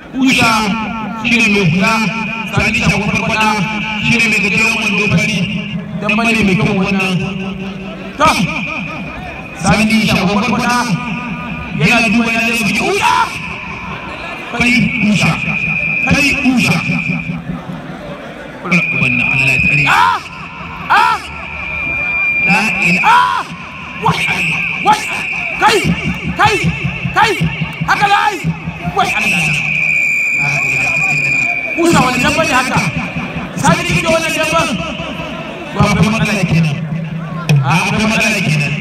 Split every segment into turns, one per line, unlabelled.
usha shi ne mai hula sani shagon farfada shi ne mai gajeren wando fari dan bane mai kyau wannan to sani shagon farfada yana duba yana da biki usha kai usha kai usha wannan Allah ya tsare ah ah la ilaha wai wai kai kai kai haka lai wai Allah kusa wani dabba ne haka sai ni da wannan dabban to akwai matsala kenan a akwai matsala kenan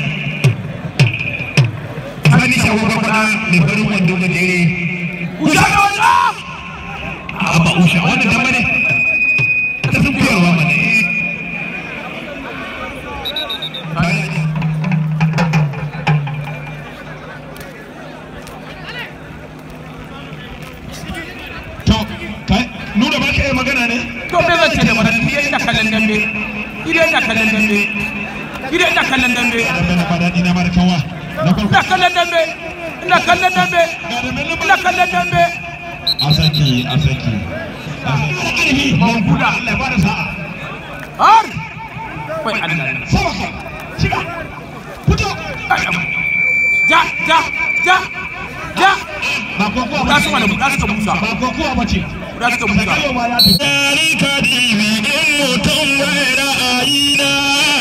sani shawo kwakwa mai farin wando gajere usha da wannan a ba usha wannan dabba ne ta sun koyarwa mana nuna ba ka yi magana ne?
To me zan ce da mana ni ina kallon dambe. Ina ina kallon dambe. Ina ina kallon dambe.
Dambe na fada ni na mara kawa. Na farko.
Ina kallon dambe. Ina kallon dambe. Ina kallon dambe.
Asaki, asaki. Ƙarfi, manguda, Allah ya bada sa'a.
Har. Wai Allah.
Sama ka, shiga, fito.
Ja, ja, ja, ja.
Ba kokowa
Buɗa su mana, buɗa su ka busa.
Ba kokowa ba ce.
Buɗa su ka busa.
Dari ka dibi in mutum bai ra'ayina.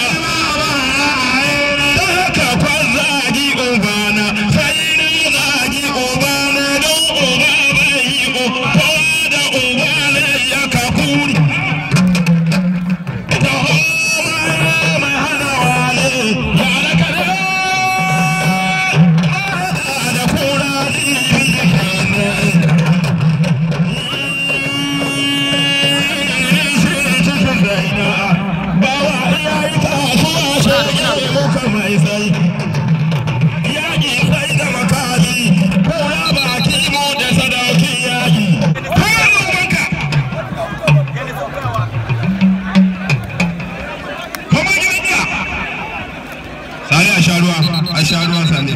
Ka kwan zagi ubana, sai ni zagi ubana don uba bai yi uba da uba ne ya ka kuri. Da homa mai hana wale, ya da kare, da kura dibi kenan. Sani a sha ruwa, a sha ruwa sani.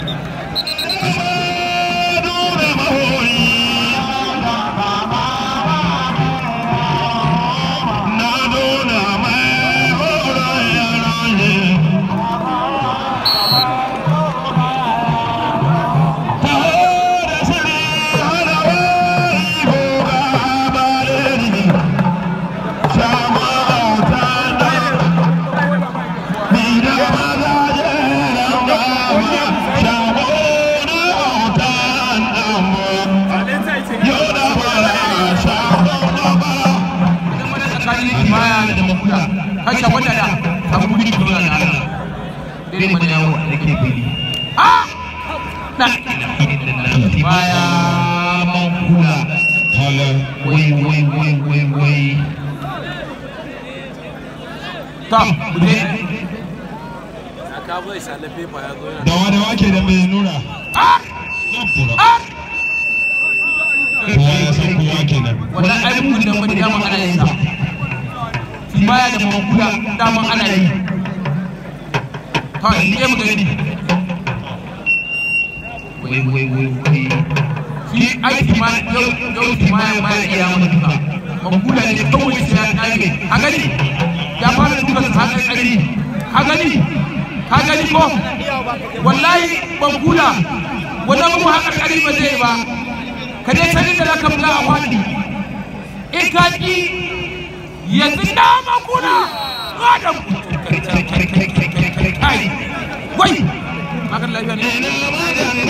Baya da mafuda. Kai ka wanda da. Abu gudu kuma da Allah. Dai mun yawo da ke fili. Ah! Na. Baya mafuda. Wai wai wai wai wai. Ta, bude.
Dawa dawa ke da mai nura.
Ah!
Zabbura.
Ah!
Kowa ya san kowa kenan.
wannan ai mun da wani dama ana yin sa baya da mamuda dama ana yi kawai ne mu gani wai wai wai wai shi aiki ma yau yau ma ya ma ya iya mana duka mamuda ne kawai sai ya kage a gani ya fara duka su haka kari ka gani ka gani ko wallahi mamuda wannan mu haka kari ba zai ba ka dai sanin da zaka buga a wani in ka ki yanzu na makuna adam kai wai makan lafiya ne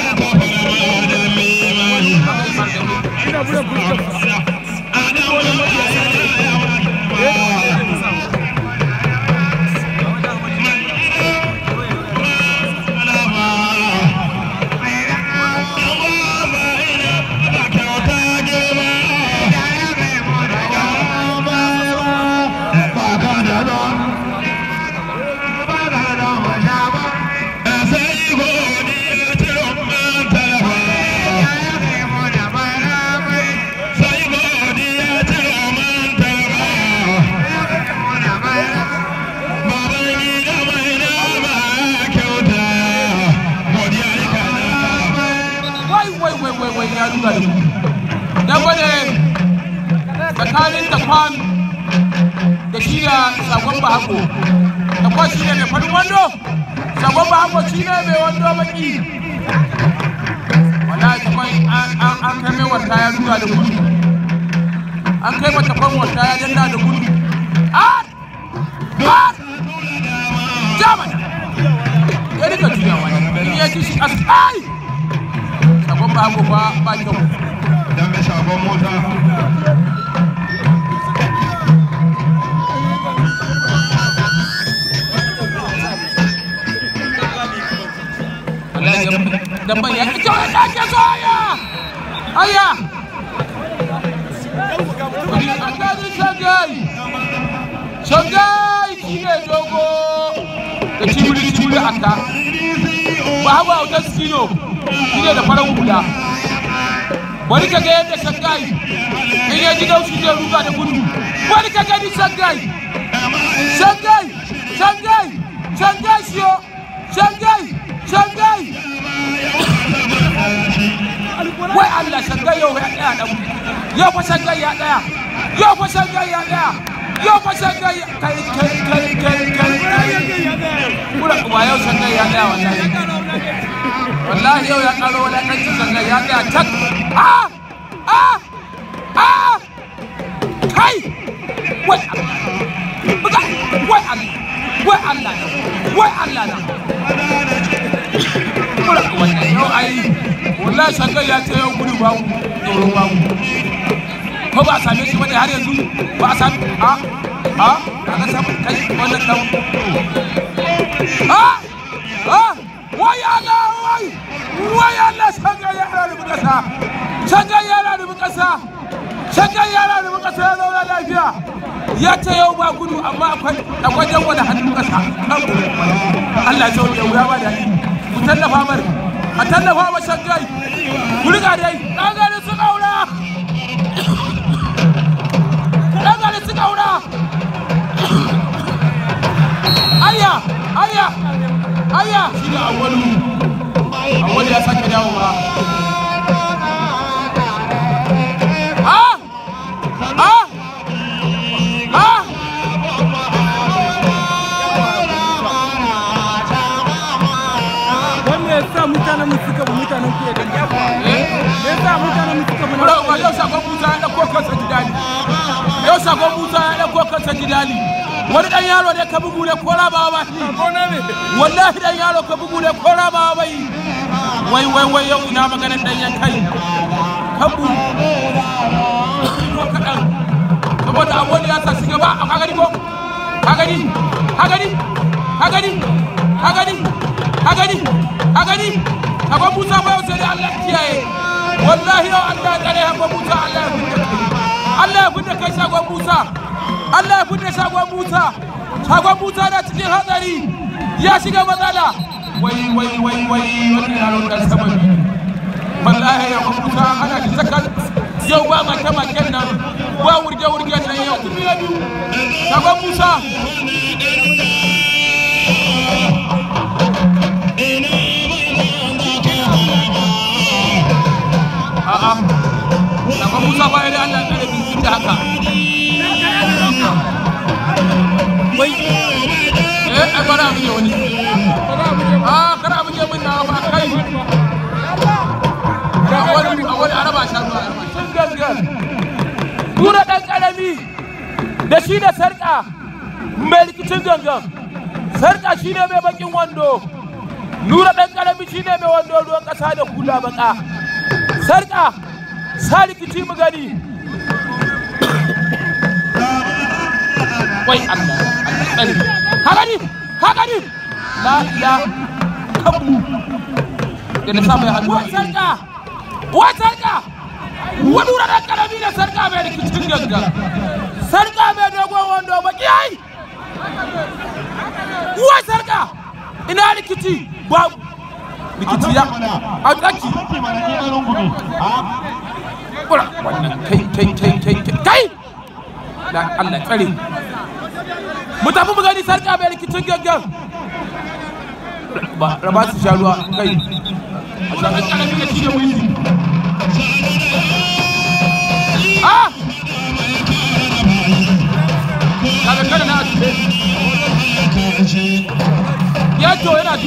Sai
tsakanin da kwan da shi da sakon bahako da kwan shi ne mai farin wando sakon bahako shi ne mai wando baki wallahi ta kwan an kai mai wata ya ruga da gudu an kai mata kwan wata ya danna da gudu an an jamana ya rika juya wani ni ya ci shi asai sakon bahako ba ba kyau
dambe shagon mota
dan ban ya ki jawo da ke so aya aya wani akadin shangai shangai shi ne dogo da cibiri cibiri aka ba hawa autar skino shi ne da farar hula wani ka ga yadda shangai in ya ji daushi zai ruga da gudu wani ka gani shangai shangai shangai shangai shiyo shangai shangai wai Allah shangai yau ya tsaya dan yau fa shangai ya tsaya yau fa shangai ya tsaya yau fa shangai kai kai kai kai kai kura kuma yau shangai ya tsaya wallahi wallahi yau ya karo wala kan shangai ya tsaya tak ah ah ah kai wai buga wai Allah wai Allah wai Allah na kura wannan yau ai wallahi shangai ya ce yau gudu ba tsoro ba ko ba a same shi bane har yanzu ba a same a a kaga samu kai wannan dan a a wai Allah wai wai Allah shangai ya rada kasa shangai ya rada kasa shangai ya rada kasa ya zauna lafiya ya ce yau ba gudu amma akwai akwai jan wani hannun kasa Allah ya ce wani ya ba da ku tallafa mar a tallafa ma shangai ku riga dai ɗangare su ƙaura ɗangare su ƙaura ayya ayya ayya shi da awwalu awwalu ya sake dawowa ah ah ah
wanda ya sa mutanen mu suka bi mutanen ku ya gani me yasa mutanen mu suka bi na
Bro, yau sakon Musa ya ɗauko kansa gidali. Yau sakon Musa ya ɗauko kansa gidali. Wani ɗan yaro ne ka bugu ne ko rabawa ba shi.
gona ne
Wallahi ɗan yaro ka bugu ne ko rabawa ba yi. Wai wai wai yau ina maganar ɗan yan kai. Kabu. Ko kaɗan. Saboda abuwan ya sa shiga ba ka gani ko? Ka gani? Ka gani? Ka gani? Ka gani? Ka gani? Ka gani? Sakon Musa ba yau sai dai Allah ya kiyaye. wallahi yau Allah ya tsare haɓar Musa Allah ya fidda kai Allah ya fidda kai shagon Musa Allah ya fidda shagon Musa shagon Musa na cikin hatsari ya shiga matsala wai wai wai wai wani yaro dan sama ne wallahi yau Musa ana da sakar yau ba make maken nan ba wurge wurge nan yau shagon Musa a'a shagon Musa ba ya da Allah ya tsare bin da haka
wai
eh ai bara mu je wani ah kara mu je mun na ba kai a wani a wani araba sha ruwa sun gangan Nura ɗan ƙarami da shi da sarƙa mai rikicin gangan sarƙa shi ne mai bakin wando Nura ɗan ƙarami shi ne mai wando ruwan ƙasa da hula baka sarƙa sa rikici mu gani wai Allah Allah tsare ka gani ka gani la ila kabu da na samu hannu wai sarka wai sarka wani wurin karami da sarka mai rikicin ganga sarka mai dogon wando baki yayi wai sarka ina rikici babu rikici ya a tsaki kura wannan kai kai kai kai kai kai da Allah tsare mu tafi mu gani sarka mai rikicin gangan ba raba su sha ruwa kai a sha ɗan ƙarami da shi da wizi ah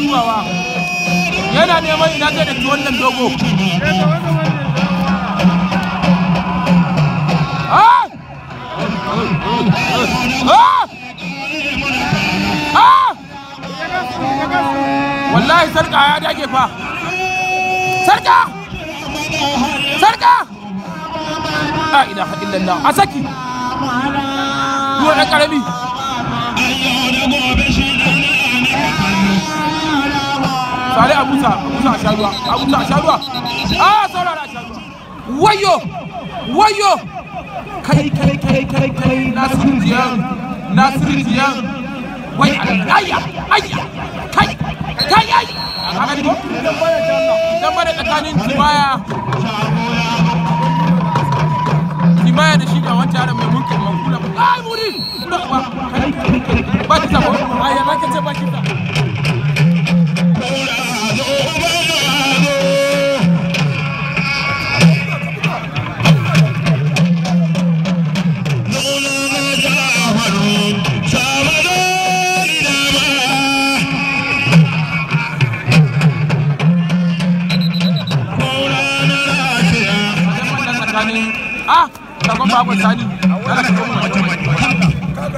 dubawa yana neman ina zai da wannan dogo Ah! Ah! Ah! wallahi sarka ya dage fa sarka sarka la ilaha illallah a saki ruwa ɗan ƙarami sale abusa abusa a sha ruwa abusa a sha ruwa a saurara a sha ruwa wayo wayo kai kai kai kai kai nasiru jiyan nasiru jiyan wai ayya ayya kai kai ai haka ne ko dan bada tsakanin timaya timaya da shi da wancan yaron mai mulkin mankula ai muri kula ba kai kai kai ba ki sabo ai ya zaka ce ba ki sabo tsakanin ah sakon bakon sani yana ka kuma wajen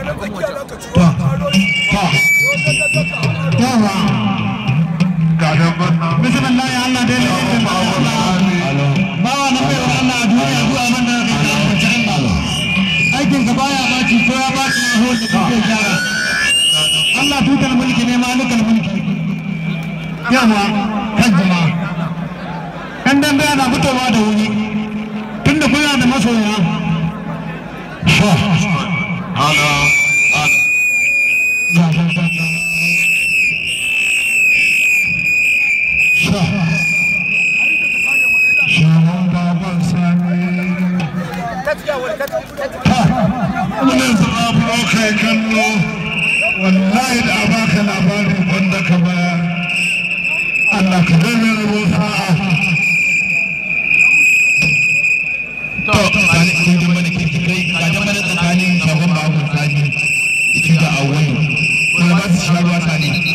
bismillah ya Allah dai ne bawa na bai wa Allah a duniya zuwa man da kai da kwanciyar Allah aikin ka baya baci ko ya baci ya ho da kake gyara Allah tutar mulki ne malikal mulki yawa kan jama'a kan dan bai na fitowa da wuri tunda kuna da masoya
Ana,
Wannan zaɓo kai kallo wallahi da a baka labarin wanda ka bayar Allah ka zai mai rabo sa'a
to, sani kun ji mana kirki kai, ga da mana tsakanin shagon bakon sani, shi da awon. Kuma ba su sha ruwa sani.